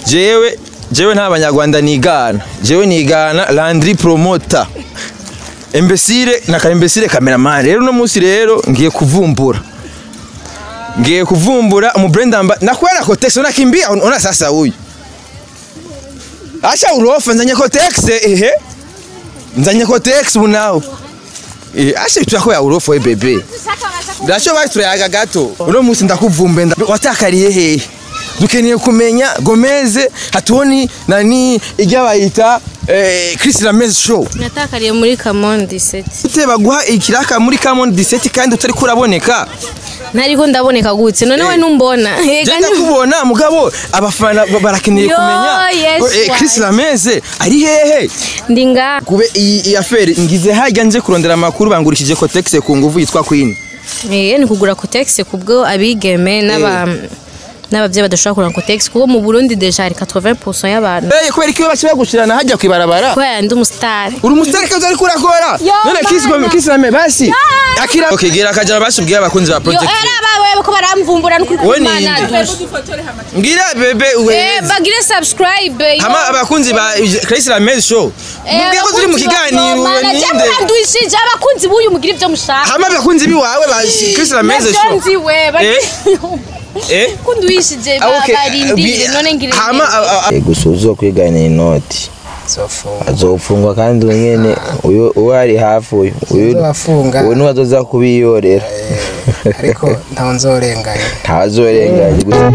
jewe jewe nta banyarwanda nigana jewe nigana landry promoter imbesire na ka imbesire cameraman rero uno munsi rero ngiye kuvumbura ngiye kuvumbura umubrenda amba nakwera kotex unakimbia una sasa huyu acha urofa nzanye kotex ehe nzanye kotex bunao eh acha bitwa ya urofa we bebe ndacho bari turayaga gato uno munsi ndakuvumbe nda- watakariye hehe dukeneye kumenya gomeze hatuoni nani ijya bayita eh, Chris Ramez show natakariye muri kamondi seti ute baguha ikiraka muri Camon 17 kandi utari kuraboneka ntariko ndaboneka gutse none we numbona Jenda kubona mugabo abafana ba- barakeneye Yo, kumenya yes, ngo, eh, Chris right. Ramez ari hehe ndi nga kube iyi iyi affaire ngize hajya nje kurondera amakuru bangurishije Cotex ku nguvu yitwa Queen Eh, ni kugura kotegisi kubwo abigeme n'aba n'abavyeyi badashobora kugura kotegisi kuko mu Burundi deja hari 80% y'abantu eh kubera iki baciye bagushirana hajya kwibarabara kubera ndi umusitari uri umusitari kazi ariko urakora Yo, none Chris mana. Chris Ramez basi akira okay gira akaja basubwiye abakunzi ba yo project era bawe ko baramvumbura no We ni kumana inde? ngira bebe eh we bagire subscribe yo. hama abakunzi ba Chris Ramez show Eh, mubwiye ko turi mu abakunzi ba- kiganiro yo, mana, ninde je murandwishije abakunzi b'uyu mugira ivyo mushaka hama abakunzi biwawe ba Chris Ramez Navyo show nzi we eh kundwishije Ah, okay. barindiriye none ngire hama a- a- gusa uzokwigana inoti zofunga azofungwa kandi uyu nyene uyu uwo ari hafi uyu uyu Uzobafunga. uyu niwe azoza kubiyorera ariko ntawe nzorenganya ntazorenganye gusa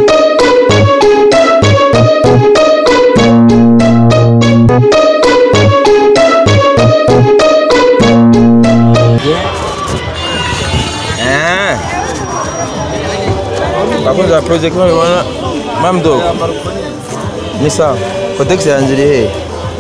Ah. Bakunzi ba project mubibona mamdo ni sawa cotex yanjye iri hehe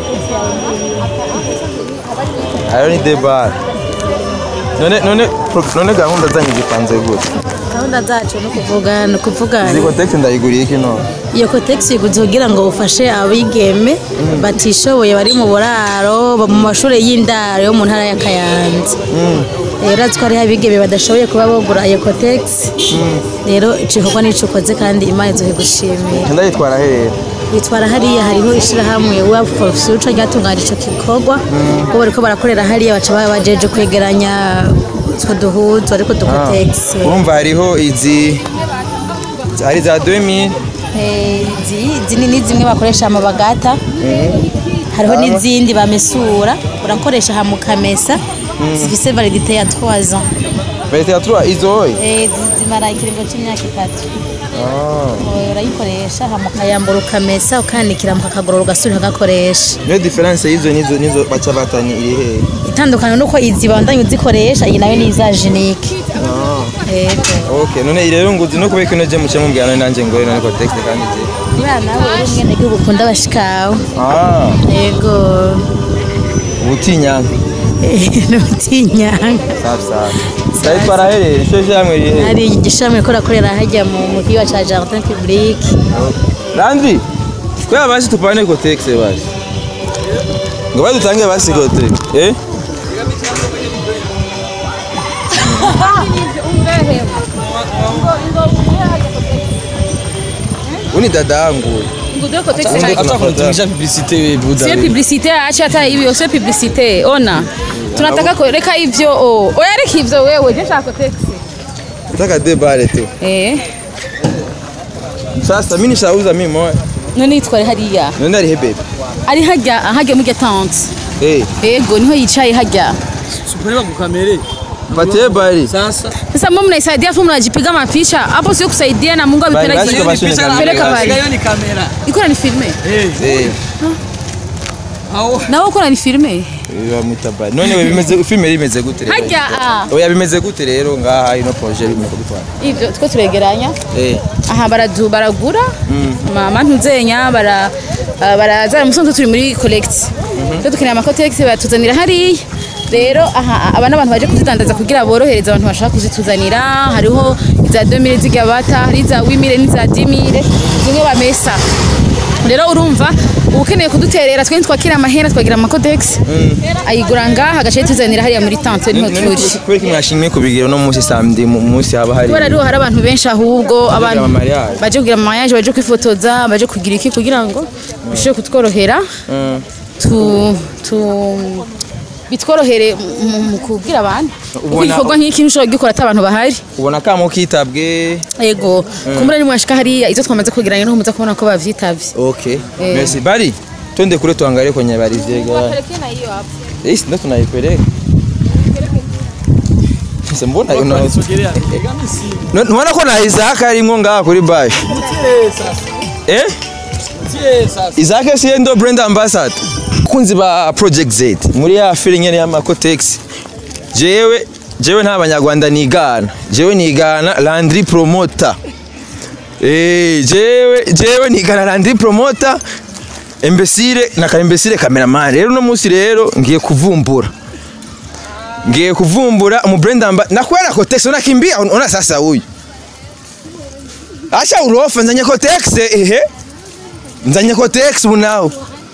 ayo ni debar none none pro- none gahunda zanyu zipanze gute gahunda zacu ni ukuvuga ni ukuvuga izi cotex ndayiguriye iki none iyo kotegisi iguze kugira ngo ufashe abigeme batishoboye bari mu buraro ba- mu mashuri y'indaro yo mu ntara ya kayanza rero urazi ko hariho abigeme badashoboye kuba bagura iyo kotegisi rero icyo gikorwa nicyo ukoze kandi imana izuhe gushimira ndayitwara hehe bitwara hariya hariho ishyirahamwe wa for future ryatunganya icyo gikorwa bo bariko barakorera hariya baca baba bajeje kwegeranya utwo duhuzu ariko dukotegisi urumva hariho izi hari za 2000 Eh, izi izi ni ni zimwe bakoresha amabagata hariho n'izindi bamesura urakoresha ha mukamesa zifise validite ya 3 ans bayita ya 3 izo hoye Eh, zi- zimara ikiringo c'imyaka itatu Eh, urayikoresha ha mukayambura ukamesa ukanikira mu kakagorora ugasubira ugakoresha niyo difference y'izo nizo nizo baca batani iri hehe itandukaniro nuko izi bandanye uzikoresha iyi nayo ni iza jenike yego Okay, none rero nguzi no kubeka ino je muce mumbwira none nanje ngore none cotex kandi je. niba nawe uri umwenegihugu ukunda abashikawe Ah, yego ubutinya. n'ubutinyanga Safi safi. Sai twarahereye cyo jamwe rihe. hari igishami ko rakorera hajya mu mu kigo cya jardin public Landry. Kwa basi tupane cotex basi. Ngo badutange basi cotex. Eh? Uni dadangu. Acha kunitumikisha publicite wewe buda. Sio publicite, acha hata hivyo, sio publicite. Ona, tunataka kuweka hivyo. Oh, oya reka hivyo wewe, je shaka taxi. Nataka de bare tu. Eh, Sasa mimi nishauza mimi moja. none yitware hariya. None ari he baby. Ari hajya, hajya mu tante. Eh, Ego, niho yicaye hajya. Suprema kukamere. patie bari. Sasa. Sasa mbona mnaisaidia afu mnajipiga mapicha? Hapo sio kusaidia na Mungu Bali, basi amepeleka. kwa basi ni kamera. Peleka basi. bali. Hiyo ni kamera. Iko ni filme. Eh. Eh. Au Na wewe uko ni filme. bamwita bari none we bimeze filime rimeze gute rero Hajya ah. oya bimeze gute rero ngaha ino projet bimeze gutwara Ivyo two turegeranya. eh aha baradu baragura mama ntuzenya bara ah, barazana musanzwe turi muri collect rero dukeneye amakotegisi batuzanira hariya rero aha aba n'abantu baje kuzidandaza kugira borohereze abantu bashaka kuzituzanira hariho iza 2000 z'igabata hari iza 8000 n'iza 10000 zimwe bamesa rero urumva uba ukeneye kuduterera twe twakira amahera twagira amakodex ayigura ngaha agace tuzanira hariya muri tante niho turi kubera ko mwashimye kubigira no munsi samedi mu munsi haba hari kubera ariho hari abantu benshi ahubwo abantu ama mariage. baje kugira amayaje baje kwifotoza baje kugira iki kugira ngo bishobore kutworohera tu tu bitworohere mu- mu kubwira abantu kuko Ubona- igikorwa nk'iki ntushobora kugikora ati abantu bahari ubona kamo kitabwe yego kumbura ni mwashika hariya izo twamaze kwegeranya niho muza kubona ko bavyitabye okay Eh. merci bari twende kule tuangalie kwenye habari zega Isi ndo tunaipeleka Sasa mbona una Sogelea. Egami simu. No- Unaona ko na Isaac arimwo ngaha kuri bash Tie sasa. eh Tie sasa. Isaac si ndo brand ambassador kunzi ba Project Z muri ya feeling ya Macotex jewe jewe nta banyarwanda nigana jewe nigana Landry Promoter eh jewe jewe nigana Landry Promoter Embesire na Kaimbesire cameraman rero no munsi rero ngiye kuvumbura ngiye kuvumbura mu brand amba nakwenda Cotex unakimbia una sasa huyu Acha urofa nzanye Cotex ehe nzanye Cotex bunao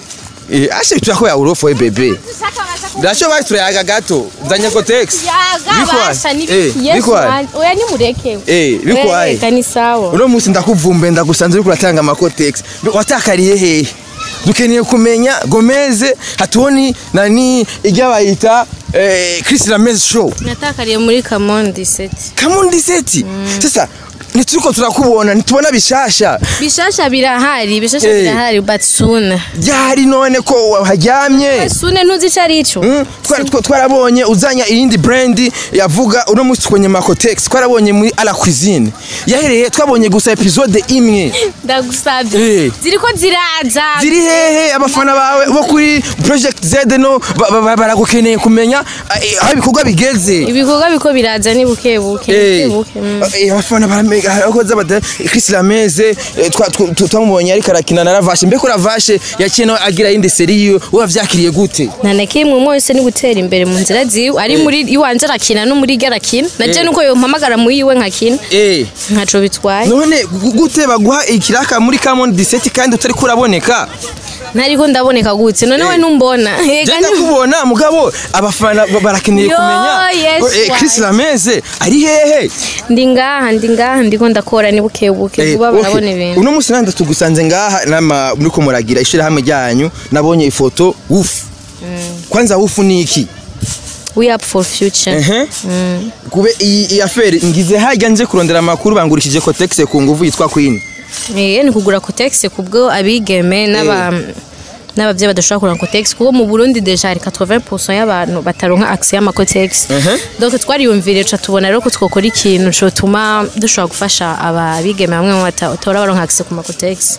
Eh, ashe tuyako ya urofa we bebe Ndacho bari turayaga gato nzanye Cotex Bikwaye? Eh, bikwaye? oya nimureke Eh, bikwaye? Reka ni sawa uno munsi ndakuvumbe ndagusanze uriko uratanga amakotex watakariye hehe dukeneye kumenya gomeze hatuoni nani ijya bayita eh, Chris Ramez show natakariye muri kamondi seti kamundi seti sasa nituko turakubona nitubona bishasha bishasha birahari bishasha Eh. birahari but soon byari none ko waharyamye soon ntuzi ico arico Mm, twara- twa- twarabonye uzanya iyindi brand yavuga uno munsi kwenye makotex twarabonye muri ala cuisine yahereye twabonye gusa episode imwe ndagusabye Eh. ziriko ziraza ziri hehe abafana bawe bo kuri project z no ba- ba- ba- baragukeneye kumenya eh, aho ibikorwa bigeze ibikorwa biko biraza ni buke buke Eh, buke buke mm. eh, abafana baramega abakozi abada Chris Lameze eh, twa- twa- twa- twamubonye ariko arakina na Ravashe mbeko Ravashe yakina agira yindi seri yiwe wavyakiriye gute nta na kimwe umwe wese ni gutera imbere mu nzira ziwe ari muri iwanje arakina no muri ryo arakina naje Eh. nuko yompamagara muri iwe nkakina eh ntaco bitwaye none gu- gute baguha ikiraka muri Camon 17 kandi utari kuraboneka ntariko ndaboneka gutse none we Eh. numbona Ega Jenda ni- kubona mugabo abafana ba- barakeneye Yo, kumenya yes, ngo, eh, Chris why? Lameze ari hehe ndi ngaha ndi ngaha ndiko ndakora ni buke buke Eh, vuba okay. barabona ibintu uno munsi nanda tugusanze ngaha nama muriko muragira ishirahamwe ryanyu nabonye ifoto wufu kwanza wufu ni iki we up for future ehe kube iyi iyi affaire ngize hajya nje kurondera amakuru bangurishije Cotex ku nguvu yitwa Queen eh ni kugura cotex kubwo abigeme n'aba n'abavyeyi badashobora kuranga cotex kuko mu Burundi deja hari 80% y'abantu bataronka access y'amacotex Mhm. donc twariyumvire ca tubona rero ko twokora ikintu cotuma dushobora gufasha ababigeme bamwe mu batora baronka access ku macotex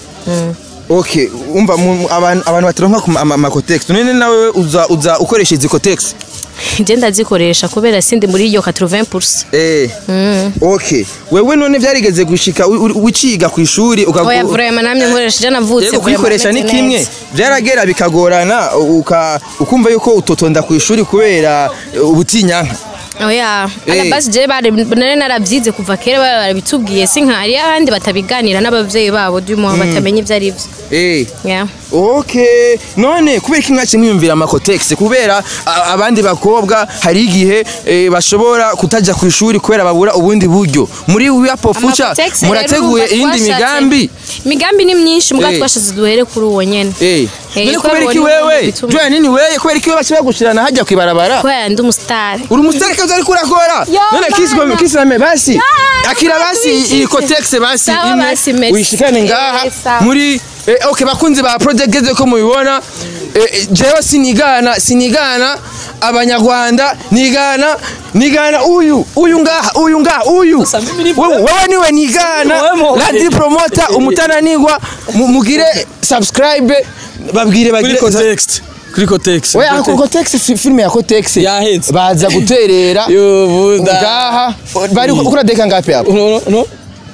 okay umva mu- mu- abantu abantu bataronka ku ma- ama- amacotex none nawe uza uza ukoresha izi cotex je ndazikoresha kubera sindi muri iyo 80% eh okay wewe none byarigeze gushika wi- wi- wiciga ku ishuri oya ukagu vraiment namye nkoresha je navutse yego vraiment kuyikoresha ni meze kimwe neza. byaragera bikagorana uka ukumva yuko utotonda ku ishuri kubera uh, ubutinyanka oya Eh. alabasi je bari nari narabyize kuva kera bari barabitubwiye si nka hariyo abandi batabiganira n'abavyeyi babo duma batamenya ivyo ari vyo eh yeah. Okay, none kubera ko mwaci mwiyumvira amakotex kubera a- abandi bakobwa hari igihe eh, bashobora kutaja ku ishuri kubera babura ubundi buryo muri wiyapo fuca Amacotex rero murateguye urumva iyindi twashatse- migambi imigambi ni myinshi muga Eh. twashatse duhere kuri uwo nyene eh Eh, none ko kubera iki babonye wewe bituma- jya nini wewe kubera iki wewe baciye bagushirana hajya kwibarabara kubera ndi umusitari uri umusitari kazi ariko urakora Yo, none kisi bana. kisi name basi Ya, akira basi tubishyize. iyi kotex basi Sawa basi, imwe merci. uyishikane ngaha Eh, sawa. muri eh, okay bakunzi ba project geze ko mubibona eh, eh, jewe sinigana sinigana abanyarwanda nigana nigana uyu uyu ngaha uyu ngaha uyu Sasa mimi nipo- wewe wewe niwe nigana Wewe mo- Ladi promoter umutananirwa mu- mugire subscribe babwire Kuri bagire context. Kuri context. Oya ako Cotex fi- filime ya Cotex Yaheze. baza guterera Yo buda. ngaha bari Mm. ukura deka ngapi hapo No no no.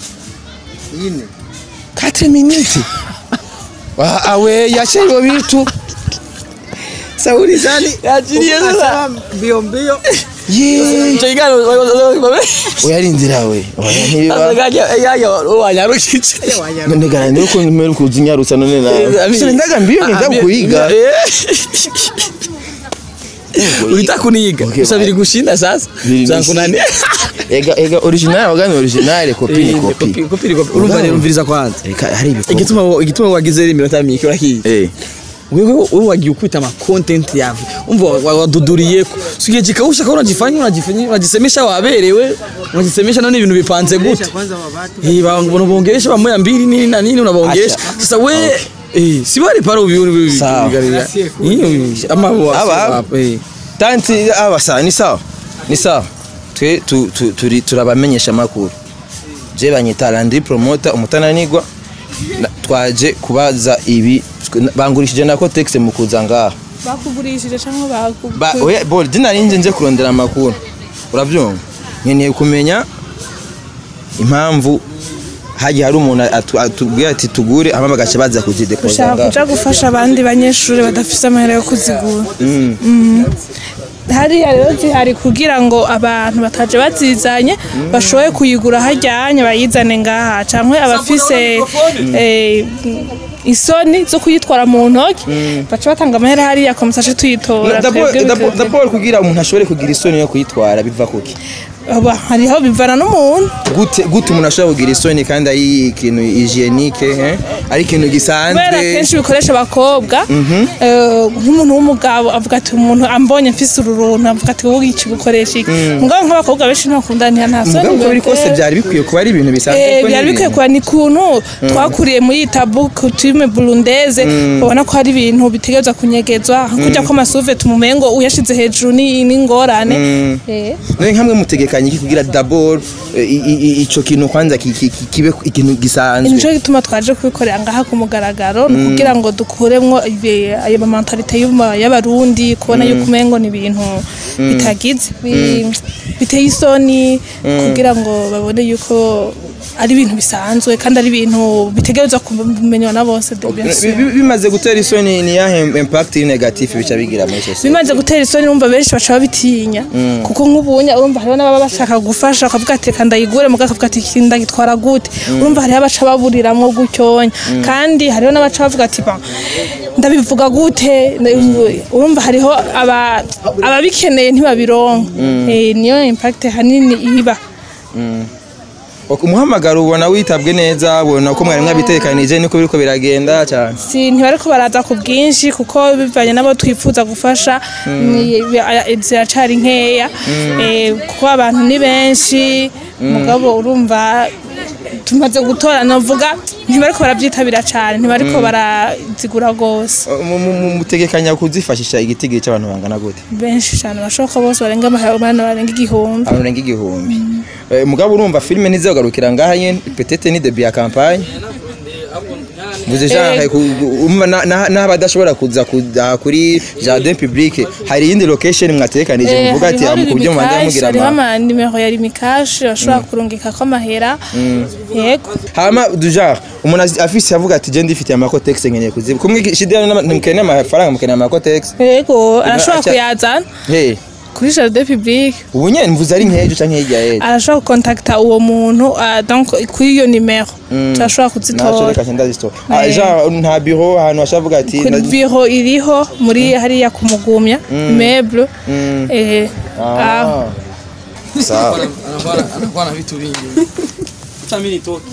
4 minutes Wa- awe yache hivyo vitu Sauli zani Yachilie sasa. ukasema mbio mbio icyo kiganiro uyarindira we oya ntibiba wanyarukije ndegana niyo ko mbere kuzi nyarutsa none nawe sore ndaga mbiyo ngenda kuyiga urita kuniga Okay, gusa biri gushinda sasa Biri byankunaniye ega ega original wagani original kopi ni kopi kopi ni kopi urumva rero umviriza kwanza Eka, hari ibikorwa igituma igituma wagize rero iminota mike urakiye eh wewe wewe wagiye ukwita ama content yawe umva wa- waduduriyeko sigiye kikausha kwa unajifanya unajifanya unajisemesha waberewe unajisemesha nani ibintu bipanze gute eh banabongesha bamoya mbili nini na nini unabongesha Acha. sasa we eh si bari paro ubi Sawa. ama Aba. wa eh tanti aba sawa ni sawa ni sawa twe tu- tu- turi turabamenyesha makuru je banyita Landry promoter umutananigwa Na- twaje kubaza ibi twe- bangurishije nako text mu kuza ngaha bakugurishije cyangwa ba oya bol dina ninje nje kurondera amakuru uravyumva nkeneye kumenya impamvu hagiye hari umuntu atu- atubwira ati tugure hama bagaca baza kuzidepoza ushaka ngaha kuja gufasha abandi banyeshuri badafite amahera yo kuzigura Mm. Mm. hariya rero zihari kugira ngo abantu bataje bazizanye bashoboye kuyigura hajyanye bayizane ngaha cyangwa abafise eh, isoni zo kuyitwara mu ntoki baca batanga amahera hariya komusaje tuyitora D'abord- twebwe d'abord bikaba- d'abord kugira umuntu ashobore kugira isoni yo kuyitwara biva kuki Aba, hariho bivana n'umuntu gute gute umuntu ashobora kugira isoni kandi ari ikintu hygienique eh? ari ikintu kubera gisanzwe kenshi bikoresha abakobwa eh, nk'umuntu w'umugabo avuga ati umuntu ambonye mfise uru runtu avuga ati wowe iki gukoresha iki mugabo nk'abakobwa benshi ntakundaniye nta soni mugabo uko biri kose bibatera. byari bikwiye kuba ari ibintu bisanzwe Eh, kuko byari ni bikwiye ibintu- kuba ni kuntu twakuriye muri iyi tabu coutume burundeze ubona ko hari ibintu bitegerezwa kunyegezwa kujya ko amasuve tumumengo uyashize hejuru ni ni ingorane Eh. none nkamwe mutegekanye iki kugira d'abord eh, i- i- i- ico kintu kwanza ki- ki- ki- kibe ikintu gisanzwe nico gituma twaje kubikorera ngaha ku mugaragaro ni kugira ngo dukuremwo ibi- ayo mamentalite y'uma- y'abarundi kubona yuko umengo ni ibintu bitagize bi- biteye isoni kugira ngo babone yuko ari ibintu bisanzwe kandi ari ibintu bitegerezwa kumenywa na bose de bien sûr. Bi- bi- bimaze gutera isoni ni yahe impact negative bica bigira muri sosiyete bimaze gutera isoni urumva benshi baca babitinya kuko nk'ubunya urumva hariho n'ababa bashaka gufasha bakavuga ati reka ndayigure mugabo akavuga ati "Iki ndagitwara gute urumva hariho abaca baburiramwo gutyonya kandi hariho n'abaca bavuga ati "Ba, ndabivuga gute urumva hariho aba- ababikeneye ntibabironka Eh, niyo impact hanini iba Ok, umuhamagaro ubona witabwe neza ubona ko mwari mwabitekanije niko biriko biragenda cyane si ntibariko baraza ku bwinshi kuko bivanye n'abo twifuza gufasha ni- bi- ziracari nkeya Eh, kuko abantu ni benshi mugabo urumva tumaze gutora navuga ntibariko barabyitabira cane ntibariko barazigura gose Mu- mu- mu- mutegekanya kuzifashisha igitigiri cy'abantu bangana gute benshi cane bashoboka bose barenga amahana barenga igihumbi abantu barenga igihumbi Eh, mugabo urumva filime ntizogarukira ngaha nyene petete ni debut ya campagne Mvuze genre umva na- na- n'aho badashobora kuza kuza kuri jardin public hari iyindi location mwatekanije Eh, muvuga ati hariho mu kubyo mubanza rimikashi, mugira hariho ama amanimero ya rimikashi bashobora kurungikako amahera yego hama du genre umuntu azi- afise avuga ati je ndifitiye amakotex nkeneye kuziba kumwe shidira ntimukeneye amafaranga mukeneye amakotex yego arashobora aca- kuyazana hey kuri jardin public ubu nyene mvuze ari nkejo canke hirya yejo arashobora gukontakita uwo muntu ah, donc kuri iyo nimero turashobora naco kuzitora reka ndazistora ah Eh. genre nta bureau ahantu bashavuga ati kuri ndazi- biro iriho muri hariya kumugumya imeble eh, aho Ah. sawa anakuwa na vitu vingi hata mimi nitoke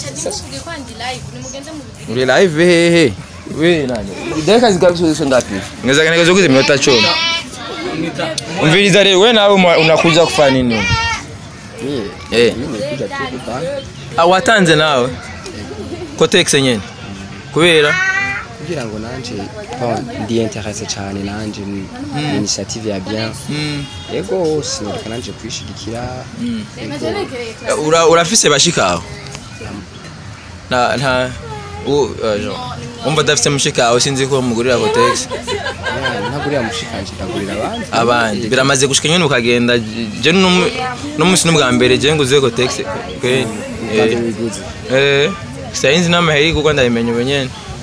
uri live hehe we nani dakika zigabisho ngapi ngeza kanegeza kuzi minota 10 umviriza rero we nawe uma- unakuja kufanya nini eh ah watanze nawe kotex nyene kubera kugira ngo nanje bon ndi interesse cyane nanje ni ni initiative ya bien yego sinureka nanje kwishigikira yego ura urafise bashikaho na nta u uh, genre umva dafise mushikaho sinzi ko mugurira kotex yeah, ntagurira mushikanje ndagurira abandi abandi biramaze gushika nyene ukagenda je n'umu- n'umunsi n'ubwa mbere je nguze kotex kwe kandi wiguze eh sayinzi n'amaheri kuko ndabimenya ubu nyene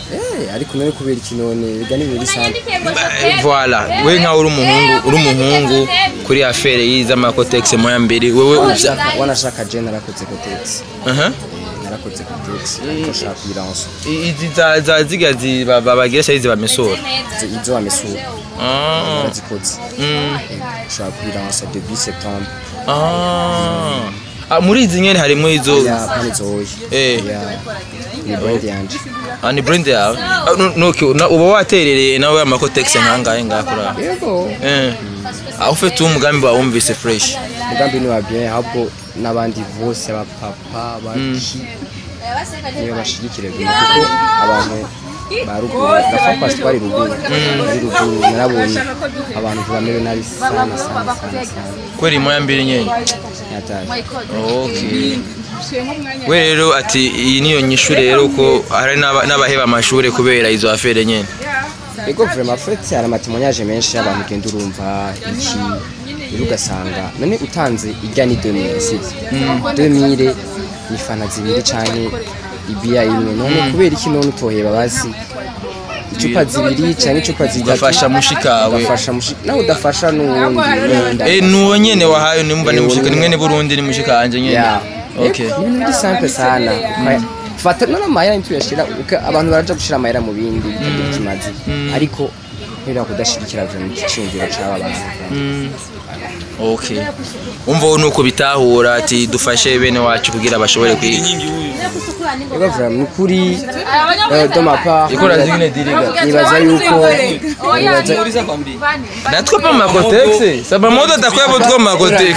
Eh, ariko none kubera iki none biga ni ibintu bisanzwe voilà we nkaho uri umuhungu uri umuhungu kuri affaire yiza amakotex moya mbere wewe uvya Wanashaka- wanashaka je narakoze kotegisi aha narakoze kotegisi ariko nshaka kuyiransa izi za za ziga zi ba- ba- bagira cyari zibamesura Izo- izo wamesura ah narazikoze mm. nshaka kuyiransa début septembre ah Ah, muri izi nyene harimo izo ya pani zoye Eh. ya ni brand yanje ah, ni brand yawe Ah, no- no, okay, na- uba waterereye nawe amakotex nkangahe ngakora yego eh aho ufite umugambi wawe wumvise fresh umugambi ni wa bien ahubwo n'abandi bose abapapa baki niyo bashigikire bino kuko abantu ba ruguru gafa kwasi twari ruguru ari ruguru narabonye abantu bamerewe nabi sana sana sana sana kweri moya mbere nyene nyatari okay we rero ati iyi niyo nyishu rero ko hari n'aba- n'abaheba amashuri kubera izo affaire nyene ego vraiment fait hari amatemonyage menshi y'abantu ugenda urumva iki rero ugasanga none utanze ijya ni 2000 sivyo 2000 ni fana zibiri canke ibiya imwe none kubera iki none utoheba basi icupa zibiri canke icupa zitatu ugafasha mushikawe ugafasha mushika nawe udafasha n'uwundi wenda eh nuwo nyene wahaye nimba ni mushika ni mwene Burundi ni mushika wanje nyene ya okay ni ibintu biri simple sana Ukaya- fata none amahera ntituyashira uka- abantu baraja gushira amahera mu bindi bitagira ikimazi ariko kubera kudashigikira vraiment igiciro c'aba bantu okay umva ubu nuko bitahura ati dufashe bene wacu kugira bashobore kwiga ego vraiment ni ukuri eh, de ma part ikora zingine diriga nibaza yuko nibaza natwe pa makotex saba moto atakwebo two makotex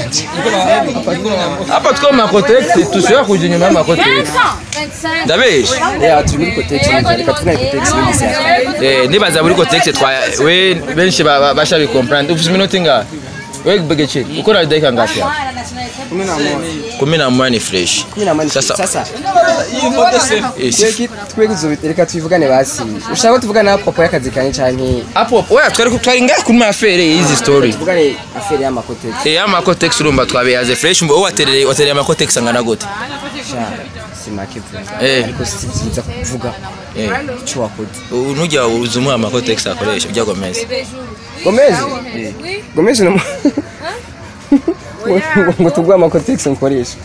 hapa two makotex tusiwa kuja nyuma ya makotex ndabesha ya turi muri kotex reka tugane kotex n'indi shyaka eh nibaza muri kotex twa we benshi ba- ba- bashabi comprendre ufite iminota ingahe we begece ukora dakika ngapi hapa kumi na moja kumi na moja ni fresh kumi na moja Sasa- sasa Yes. tweki tweki zo reka tuvugane basi ushaka ko tuvugana na papa y'akazi kanye canke hapo oya twari twari ngahe kuri mafere y'izi story tuvugane affaire y'amakotex eh amakotex urumva twabeyaze fresh mbo waterere waterere amakotex angana gute sha si make vraiment Eh. ariko si byiza kuvuga eh icyo wakoze nujya uzumuha amakotex akoresha ujya gomeza gomezi gomezi no ngo- ngo tuguhe amakotex nkoresha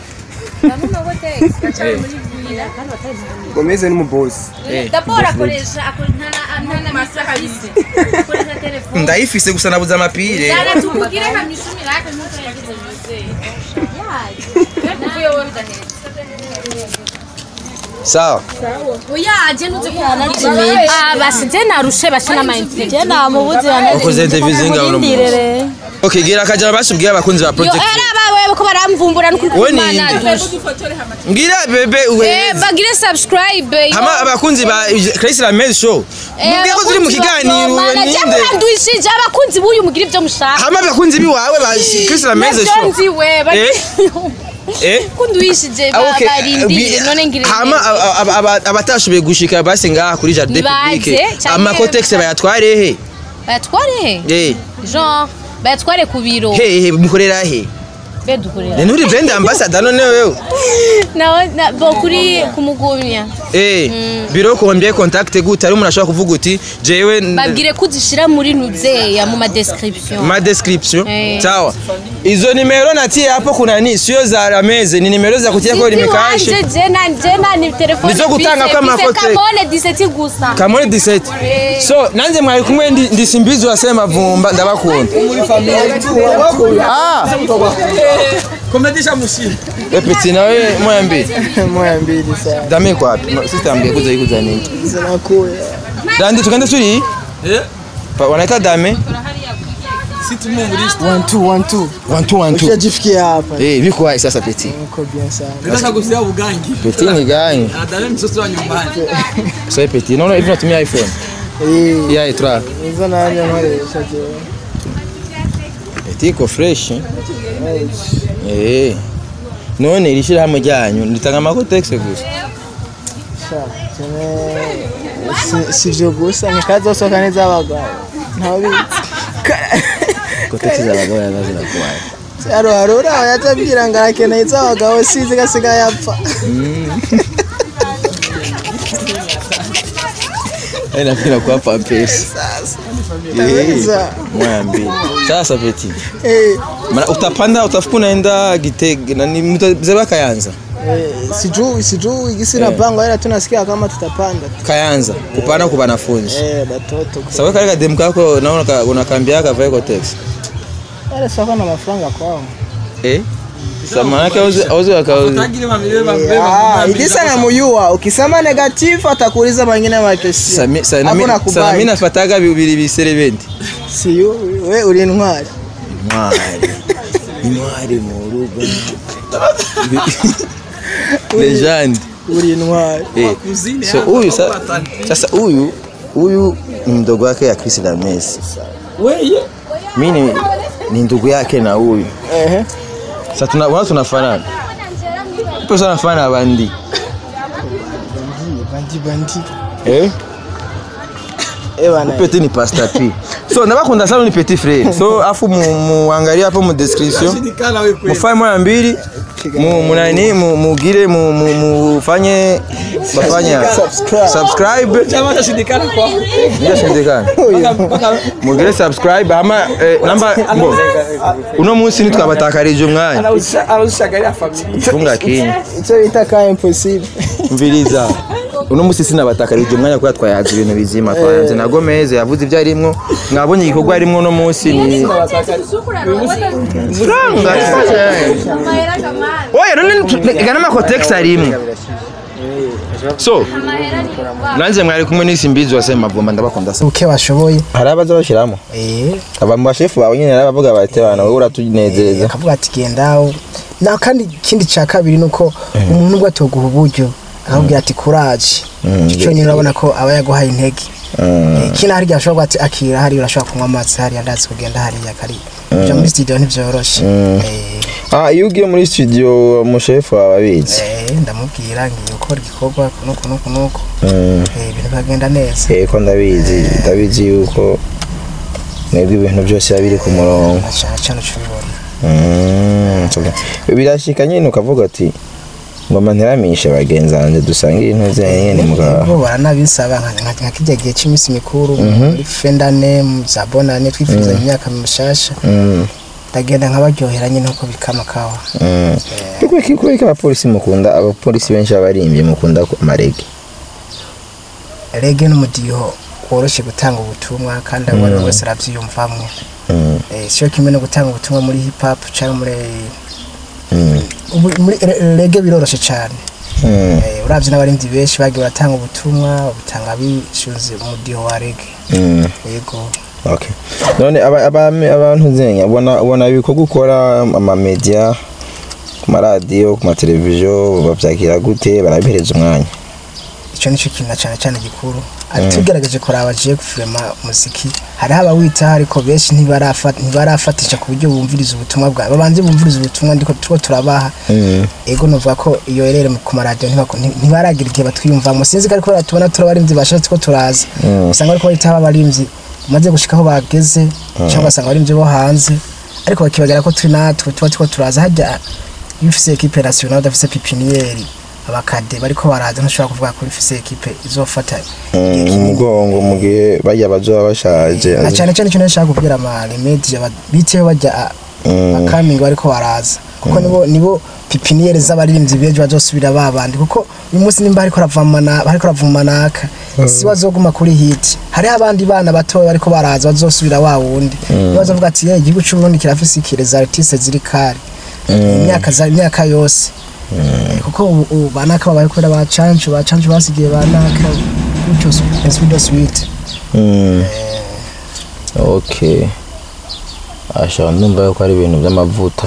gomezi ni umubosi Dabora akoresha ntana masakabisi akoresha telefone ndayifise gusa nabuze amapire Dara tumugire kamishumi lake mtu yagize mzee. Ya. Kuvuye wowe bidahetse. sawa Oya aje nuze ko Ah basi je narushe bashe na mindset. je namubuze Ukoze interview zingahe uno munsi? okay gira akajana basubwiye abakunzi ba Yo project era bawe ko baramvumbura no we ni inde ngira bebe we Eh bagire subscribe. yo. hama abakunzi ba Chris Lamez show mubwiye ko turi mu kiganiro Mana je ninde murandwishije abakunzi buyu mugira ibyo mushaka. hama abakunzi biwawe ba Chris Lamez show Nzi we bari. eh Kundwishije Ah, okay. barindire Bi- none ngire. hama aba- aba- aba- abatashoboye gushika basi ngaha kuri jardin Nibaze, public canke- amakotex bayatware he Bayatware he? eh Jean bayatware ku biro. he he mukorera he Be dukorera. ni nturi brand ambassador none wewe Na na bo kuri kumugumya. eh biro kombye contact gute ari umuntu ashobora kuvuga uti jewe n- Babwire kuzishira muri nuzeya mu ma description. ma description Eh. sawa izo nimero natie hapo kuna ni sio za rameze ni nimero za kutia kwa limekashe jena jena ni telefone. Nizo gutanga mfise- kwa mfise makote. Kamone 17 gusa. kamone 17 so nanze mwari kumwe ndi, ndi simbizi wasema vumba ndabakunda ah komedisha mushini epeti nawe moya mbili moya mbili sana dame kwa wapi No, sister ambie kuza ikuza nini zinakuya dandi tukende turi eh Pa- wanaita dame si tumo muri one two one two one two one two ushajifikia hapa eh biko hai sasa peti uko bien sana nataka kusia bugangi peti ni gani adale mtoto wa nyumbani so peti naona hivi natumia iphone eh ya itra hizo nanya nkoresha je peti iko fresh eh? eh none iri shyirahamwe ryanyu ritanga amakotegisi gusa sha cyane si- sivyo gusa nikazosohoka neza abagabo ntabizi kotegisi z'abagabo ziba ziragoye haro harura yatambwira ngo arakeneye iz'abagabo sizi gasigaye apfa Yaani napenda kwa pampers. Kabisa. Moya mbili. Sasa peti. Eh, Maana utapanda utafuka unaenda Gitega na ni mtazeba Kayanza. eh, sijui sijui gisi napanga ila tunasikia kama tutapanda Kayanza kupanda kwa wanafunzi. eh batoto Sawa kale kadem kako naona ka- unakambia ka vile text. wale sio na mafaranga kwao Eh? Samana yake auze auze akauze. Ah, idisa na muyua ukisema negative atakuuliza mengine makesi Sami sana Hapo mimi nakubali. sana mimi nafataga bibiri bisere bendi. siyo we uri intwari Mwari. Ni mwari mu rugo. Legend. uri intwari Eh. So huyu sa, sasa huyu huyu ni mdogo wake ya Chris na Messi. Wewe Mimi ni, ni ndugu yake na huyu. ehe Sasa tuna wana tunafanana. Ipo sana fanana bandi. bandi bandi Eh? eh bana Petit ni Pastor P. So ndabakunda sana ni petit frère. So afu mu- muangalie hapo mu description. shindikana wewe kweli. Mufanye moya mbili mu munani mu- mugire mu- mu- mufanye bafanya Subscribe. subscribe Chama cha shindikana kwa. ndio shindikana mugire subscribe ama eh, namba bo uno munsi nitwabatakarije umwanya Anausha anaushagalia familia. funga kinyi icyo bita ka impossible mviriza uno munsi sinabatakarije umwanya kubera twayaza ibintu bizima twayanze na Gomez yavuze ibyo arimwo mwabonye igikorwa arimwo uno munsi ni franga oya none gana amakotex arimwo so nanze mwari kumwe n'isi mbizi wase mavumba ndabakunda sana uke washoboye hari abaza bashiramo eh aba mu bashefu bawe nyine arabavuga bati bana wowe uratunezereza akavuga ati gendaho na kandi ikindi cya kabiri ni uko umuntu ubwo atoguha uburyo akabwira ati kuraje icyo nyine urabona ko aba yaguhaye intege Eh, kino hari igihe ashobora kuba ati akira hariya urashobora kunywa amazi hariya ndazi kugenda hariya kari kuja muri studio ntibyoroshe Eh, ah iyo ugiye muri studio umushefu wawe abizi eh, ndamubwira ngiye gukora igikorwa kunuku nuku nuku Mm. Eh, ibintu bikagenda neza yego ndabizi ndabizi yuko mwebwe ibintu byose biba biri ku murongo na cyane cyane ucubibona Mm, so- birashika nyine ukavuga ati ngoma ntiramishe bagenzi banjye dusange ibintu byanyu nyine mugaha bo baranabisaba nka- nka nka kijya gihe cy'iminsi mikuru muri fendane za bonane twifuza imyaka mishasha Mm, ndagenda nkabaryohera nyine uko bikama kawa mm. kubera ko kubera ko abapolisi mukunda abapolisi benshi abarimbye mukunda ku- amarege rege n'umudiho woroshye gutanga ubutumwa kandi abo ari we wese arabyiyumvamo Mm, Eh, siyo kimwe no gutanga ubutumwa muri hip hop cyangwa muri mm, ubu- muri re- rege biroroshye cyane mm, Eh, uravye n'abarindi benshi bagiye baratanga ubutumwa butanga bishuze umudiho wa rege mm. yego Okay. none aba- abami- abantu nzenya ubona ubona ibikorwa ukora amamedia ku maradiyo ku mateleviziyo babyakira gute barabihereza umwanya icyo nicyo kintu na cyane cyane gikuru ati tugerageje kuraba agiye gufirema muziki hariho abawitaho ariko benshi ntibarafa- ntibarafatisha ku buryo bumviriza ubutumwa bwawe babanze bumviriza ubutumwa ndiko turiko turabaha Mm, ego novuga ko iyo rero ku maradiyo ntibako- nti- ntibaragira igihe batwiyumvamo sinzi ko ariko tubona turi abarimvyi bashatse ko turaza usanga bariko bahitaho abarimvyi bamaze gushika aho bageze cyangwa ugasanga abarimvyi bo hanze ariko bakibagera ko turi natwe tuba turiko turaza harya iyo ufise ekipe nationale udafise pipiniyeri abakade bariko baraza ntushobora kuvuga ko ufise ekipe izofata igihe mm, kinini. umugongo mu gihe bajya bazoba bashaje na cyane cyane icyo nashaka kubwira ama remedi bitewe bajya akamingo bariko baraza kuko nibo nibo pipiniyeri z'abaririmbyi bejo bazosubira babandi kuko uyu munsi nimba hariko ravumana bariko ravumanaka si bazoguma kuri hit hariho abandi bana batoya bariko baraza bazosubira wa wundi bazovuga ati "Eh, igihugu cy'u Burundi kirafise ikireza artiste ziri kare imyaka za imyaka yose Eh, kuko ubu ubu banaka babaye kubera bacancu bacancu basigiye banaka gutyo suite suite Mm. okay ashaka ndumva yuko ari ibintu by'amavuta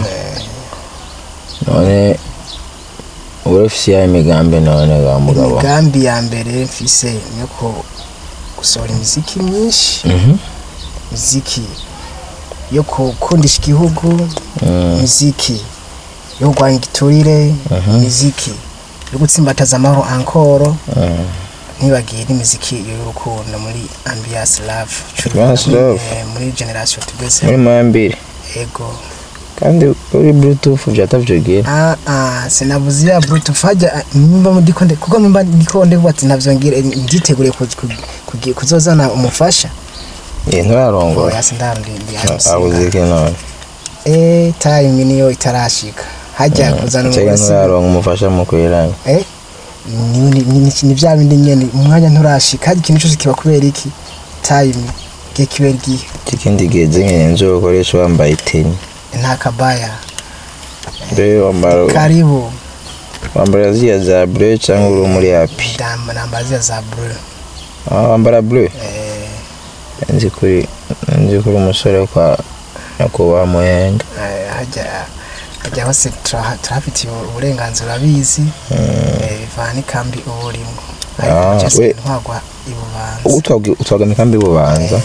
none uba ufise yawe imigambi none ga mugabo imigambi ya mbere mfise ni yo ku- gusohora imiziki myinshi Mhm. imiziki yo gukundisha igihugu imiziki yo kurwanya igiturire imiziki yo gutsimbataza amahoro ankoro ntibagiye n'imiziki y'urukundo muri ambiance love Ambiance Love. Eh, muri generation tugeze muri mwambiri ego kandi uri bluetooth vyatavyogira ah ah sinabuze ya bluetooth hajya nimba ndiko nde kuko nimba ndiko nde bati ntavyongere nditeguriye ku- ku- kugi- kuzozana umufasha eh nturarongora oya sindarundi ndi abuze iki none eh time niyo itarashika hajya kuzana cyangwa umugore si- nturaronka umufasha mu kwiranya eh ni ni ni ni bya bindi nyene umwanya nturashika hajya ikintu cyose kiba kubera iki time gihe kibera igihe ikindi gihe nyine nzo ukoresha wambaye iteni nta kabaya mbe wambara karibu wambara ziriya za bleu cyangwa uri muri happy ndamba namba zia za bleu ah wambara bleu eh nzi kuri nzi kuri umusore kwa nyakubahwa muhenga eh, hajya hajya hose tura- turafitiye uburenganzira bizi eh, bivana n'ikambi uba urimo ariko Ah, cyose we- ntwagwa ibubanza utwaga utwaga mikambi bubanza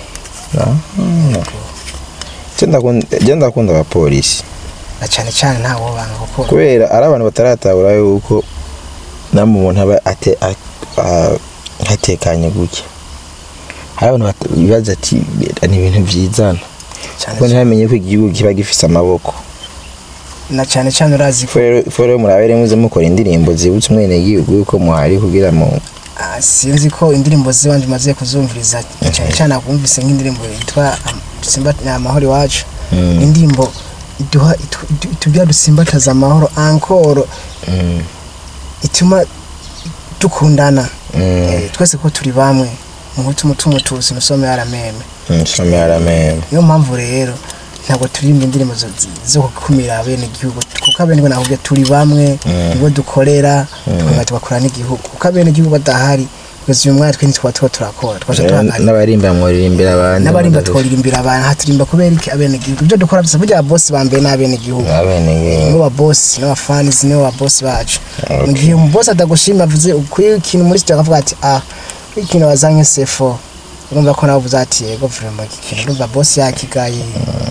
je ndakunda abapolisi na cyane cyane nta wobanga kuko kubera ari abantu bataratabura yuko namwe umuntu aba ate- a- a- hatekanye gutya hari abantu bata- bibaza ati "Bera ni ibintu vyizana cyane kuko ntibamenye ko igihugu kiba gifise amaboko na cyane cyane urazi ko ifu rero murabere muze mukora indirimbo zibutse umwenegihugu yuko muhari kugira mu ah, sinzi ko indirimbo z'iwanje maze kuzumviriza cyane cyane akumvise nk'indirimbo yitwa am- simba ni amahoro iwacu Mm. indirimbo iduha itu- itu- itubwira dusimbataza amahoro ankoro Mm, ituma dukundana mm, Eh, twese ko turi bamwe umuhutu umutumutusi musome yarameme mm, some yaramembe niyo mpamvu rero ntabwo turirimba indirimbo zo- zo gukumira abene igihugu kuko abene igihugu nakubwiye turi bamwe nibo dukorera tukongera tugakora n'igihugu kuko abene igihugu badahari kugeza uyu mwanya twe ntitwaba tuba turakora twaje tuhagarika n'abarimba muririmbira abandi n'abarimba mudafise- tworirimbira abantu haturimba kubera iki abene igihugu ibyo dukora byose burya ababosi ba mbere ni abene igihugu abenegihugu nibo babosi nibo bafanizi nibo babosi bacu mu gihe umubosi atagushima avuze kuri ikintu muri sitiyo akavuga ati ah kuri ikintu wazanye sefo urumva ko nawe uvuze ati yego vurema iki kintu urumva bosi yakigaye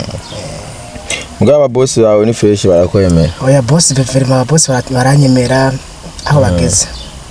mugabo ababosi bawe ni fresh barakwemera oya bosi verima ababosi bara- baranyemera aho bageze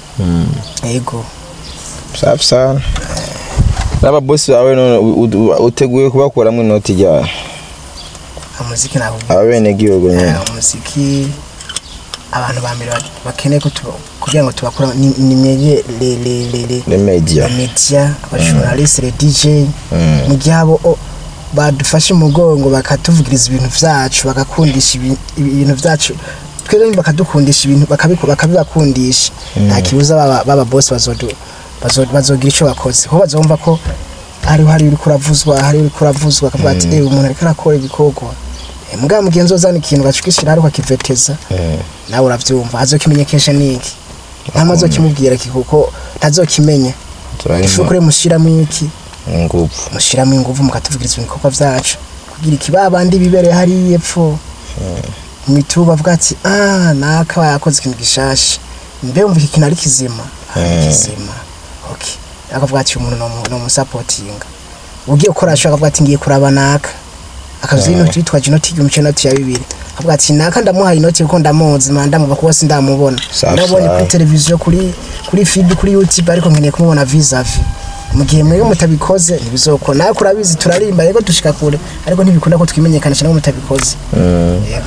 yego safi sana n'ababosi bawe none u- u- uteguye kubakuramo inoti ryawe umuziki ntabwo abenegihugu nyine umuziki abantu ba mbere ba- bakeneye ko tuba- kugira ngo tubakora ni ni mwege le le le le le media media abajournaliste le DJ mu gihe abo o- badufashe umugongo bakatuvugiriza ibintu vyacu bagakundisha ibi- ibintu vyacu twebwe nyine bakadukundisha ibintu bakabiku- bakabibakundisha nta kibuza baba baba boss bazodu bazo- bazogira ico bakoze ho bazumva ko hariho hari uriko uravuzwa hari uriko uravuzwa akavuga ati eh umuntu ariko arakora ibikorwa Eh, mugabo mugenzi uzana ikintu gacukishira hari ukakiveteza nawe uravyumva azokimenyekesha niki ntamwe azokimubwira ki kuko ntazokimenya ifu kure mushiramo iki ingufu mushiramo ingufu mukatuvugiriza ibikorwa vyacu kugira iki babandi bibereye hariya epfo mu mituba bavuga ati ah naka yakoze ikintu gishasha mbe wumva iki kintu ari kizima Ah, ni kizima okay akavuga ati umuntu no mu- no musapotinga ugiye gukora ashaka akavuga ati ngiye kuraba naka akavuza inoti yitwaje inoti y'igihumbi cy'inoti ya bibiri akavuga ati naka ndamuhaye inoti kuko ndamuzi manda ndamuva kuko sindamubona Safi ndabonye safi. kuri televiziyo kuri kuri feed kuri youtube ariko nkeneye kumubona vis-a-vis mu gihe mwebwe mutabikoze ntibizokora nawe kurabizi turarimba yego dushika kure ariko ntibikunda ko twimenyekanisha nabo mutabikoze yego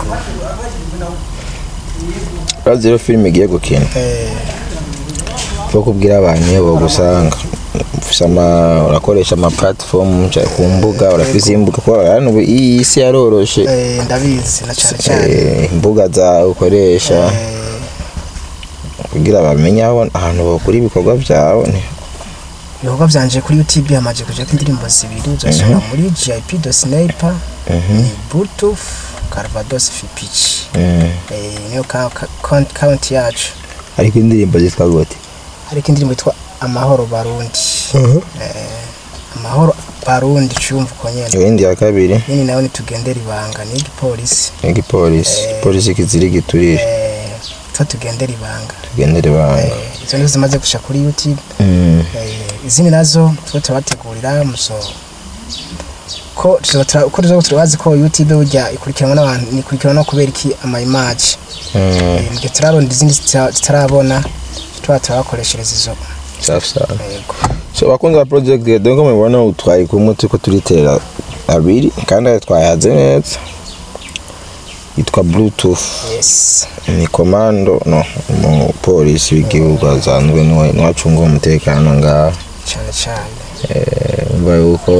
urazi rero filime igiye gukina Eh, bwo kubwira abantu iyo bagusanga ufise ama urakoresha ama platform ca- ku mbuga urafise imbuga kuko hano ubu iyi si yaroroshe eh, ndabizi na cyane cyane Eh, imbuga za ukoresha kugira bamenye aho ahantu bakora ibikorwa byawe ni ibikorwa byanje kuri youtube hamaze kujako indirimbo zibiri uzasanga muri gip do sniper ni bluetooth carvados fipich Mm. Eh, niyo ka- ka- count count yacu ariko indirimbo zitwa gute ariko indirimbo yitwa amahoro barundi Eh, amahoro barundi cyumva uko nyene ibindi ya kabiri nini nawe nitugendera ibanga ni igipolisi ni igipolisi polisi kiziri giturire Eh, twa tugendera ibanga tugendere banga Eh, izo nizo zimaze gusha kuri youtube Mm. Eh, izindi nazo two turabategurira muso ko tuzoba tura- ko tuzoba turabazi ko youtube burya ikurikiranwa n'abantu ikurikiranwa no kubera iki ama image Mm. Eh, mu gihe turaronda izindi zita- zitarabona tuba turabakoreshereza izo safi sana yego so bakunze ba project donc mubibona utwaye kumwe turiko turitera abiri kandi ayo twayaze neza yitwa bluetooth yes ni komando no umupolisi w'igihugu asanzwe niwe niwe acunga umutekano ngaha cyane cyane Eh, umva yuko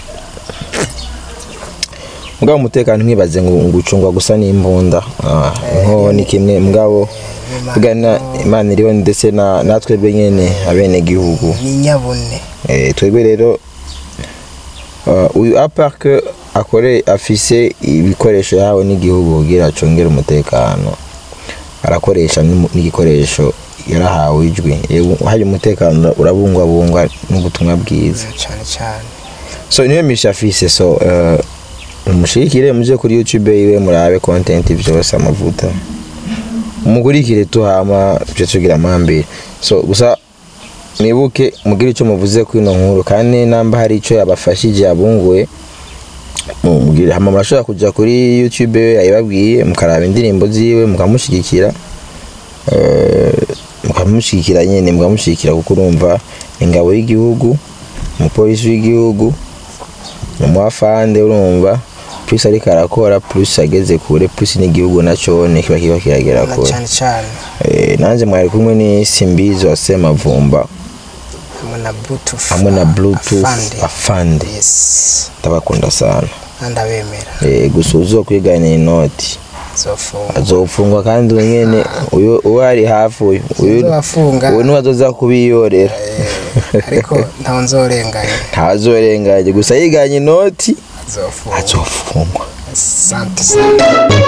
mugabo umutekano ntibaze ngo ngo ucungwa gusa n'imbunda Ah, inkoho ni kimwe mugabo tugana imana iriho ndetse na natwe nyene abenegihugu ni nyabune Eh, twebwe rero uh, uyu aparke akore afise ibikoresho yahawe n'igihugu kugira acungere umutekano arakoresha n'imu- n'igikoresho yarahawe ijwi Eh, hari umutekano urabungwabungwa n'ubutumwa bwiza cyane cyane so niyo misha afise so uh, umushikire muje kuri youtube iwe murabe content vyose amavuta umugurikire tuhama tuje tugira amambere so gusa mwibuke mugire icyo muvuze kuri ino nkuru kandi namba hari icyo yabafashije yabunguye mugire hama murashobora kuja kuri youtube we yayibabwiye mukaraba indirimbo ziwe mukamushigikira eh, mukamushigikira nyene mukamushigikira kuko urumva ingabo y'igihugu umupolisi w'igihugu umwafande urumva plus ariko arakora plus ageze kure plus n'igihugu nacone kiba kiba kiragera na kure cyane cyane Eh, nanjye mwari kumwe ni simbizi wa semavumba hamwe na bluetooth hamwe na bluetooth afande. afande yes ndabakunda sana ndabemera Eh, gusa uzokwiganira inoti zofunga azofungwa kandi uyu nyene uyu uwo ari hafi uyu uyu Uzobafunga. uyu niwe azoza kubiyorera ariko ntawe nzorenganya ntazorenganye gusa yiganye inoti zofunga azofungwa asante sana